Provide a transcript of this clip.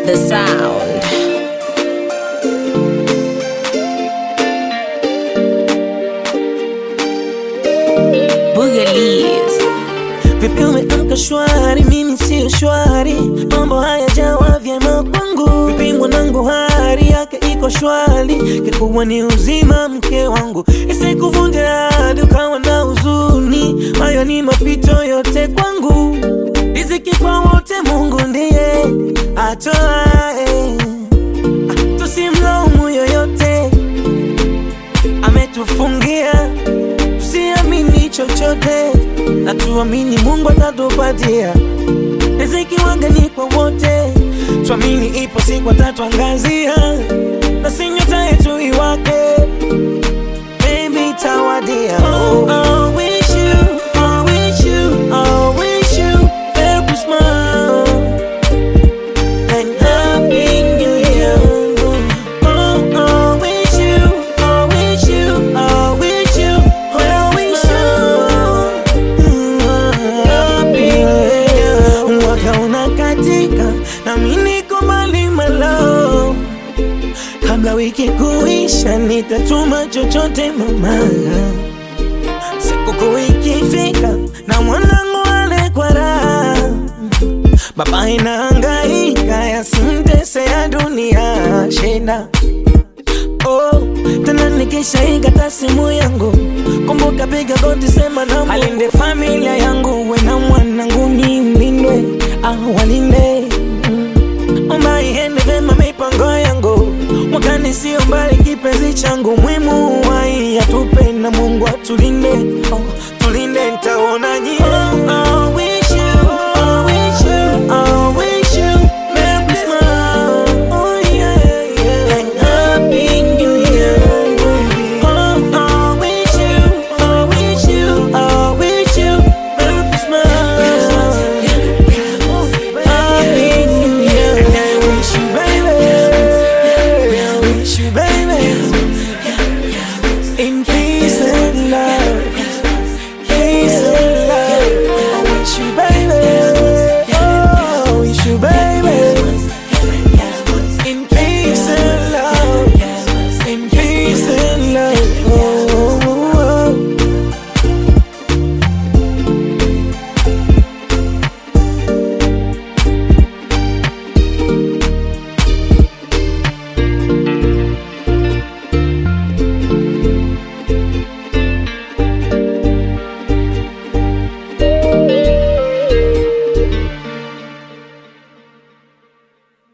the sound. Boogalies. Vipi umeamka shwari, mimi sio shwari, mambo hayajawa vyema kwangu. Vipi mwanangu, hali yake iko shwari, kikubwa ni uzima mke wangu, isikuvunje hadi ukawa na huzuni. Hayo ni mapito yote kwangu, riziki kwa wote, Mungu ndiye atoae, Ah, tusimlaumu yoyote, ametufungia tusiamini chochote na tuamini Mungu atatupatia riziki wangani kwa wote, tuamini ipo siku atatuangazia na si nyota yetu iwake, baby tawadia. Oh, I wish you, I wish you, I wish you Merry Christmas and Happy New Year. Oh, I wish you, I wish you, I wish you, I wish you Happy New Year. Mwaka unakatika na mimi niko mbali malo, kabla wiki kuisha nitatuma chochote mama, sikukuu ikifika na mwanangu ale kwa raha Baba inahangaika yasimtese ya dunia shida Oh, tena nikishaikata simu yangu kumbuka, piga goti, sema na alinde familia yangu, we na mwanangu ni mlindwe, ah, walinde Mm. omba iende vema mipango yangu mwakani, sio mbali kipenzi changu, mwimu wai atupe na Mungu atulinde oh.